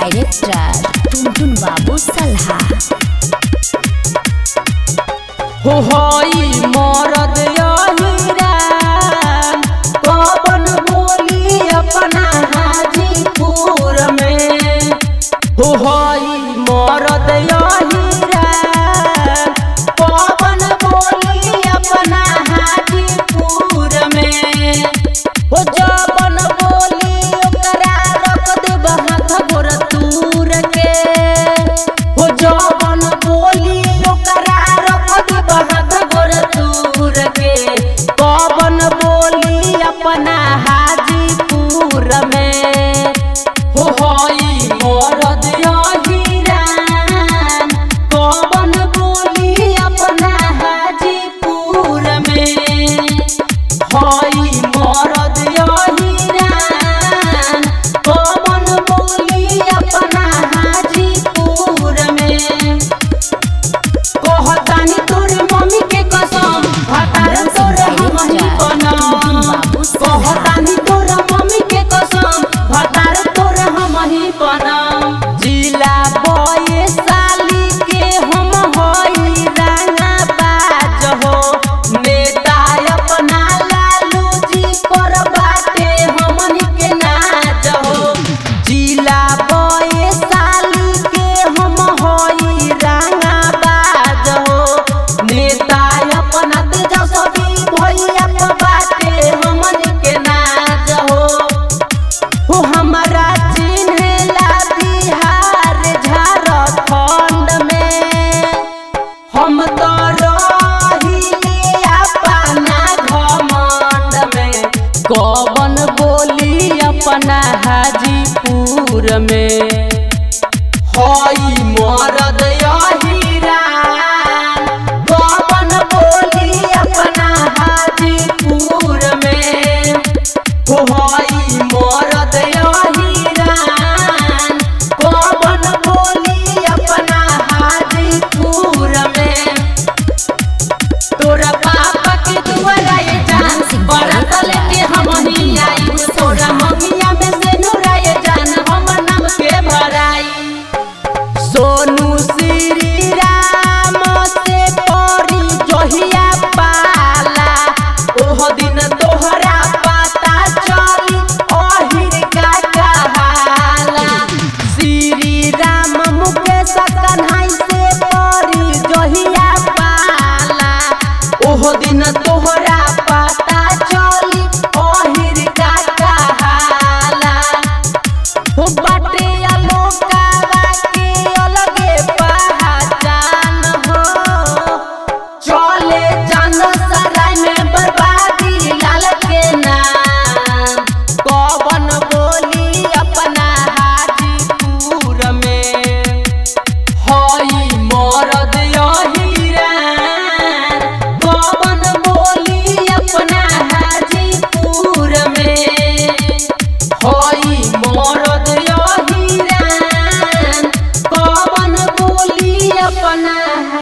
director टुनटुन बाबू सल्हा हो होई मरद यहीरान कवन बोली अपना हाजीपुर में हो होई मरद यहीरान कवन बोली अपना हाजीपुर में हो जवन बोली ओकरा रख देब हाथ गोर तूर के हो जवन बोली ओकरा रख देब हाथ गोर तूर के कवन बोली अपना हाजीपुर में हो होई मरद यहीरान कवन बोली अपना हाजीपुर में हई मरद यहीरान कवन बोली अपना हाजीपुर में कहतानी तोर मम्मी के कसम हतार तोर हमही बनम कहतानी तोर मम्मी के कसम हतार तोर हमही बनम जिला बये साली के हम हई रांगा बाज हो नेता अपना लालू जी पर बाटे हमनी के नाज हो जिला बये साली के हम हई रांगा बाज हो नेता अपना तेजस्वी भैया पर बाटे हमनी के नाज हो हो हमारा चिन्हला बिहार झारखंड में हम तो रहिले अपना घमंड में कवन बोली अपना हाजीपुर में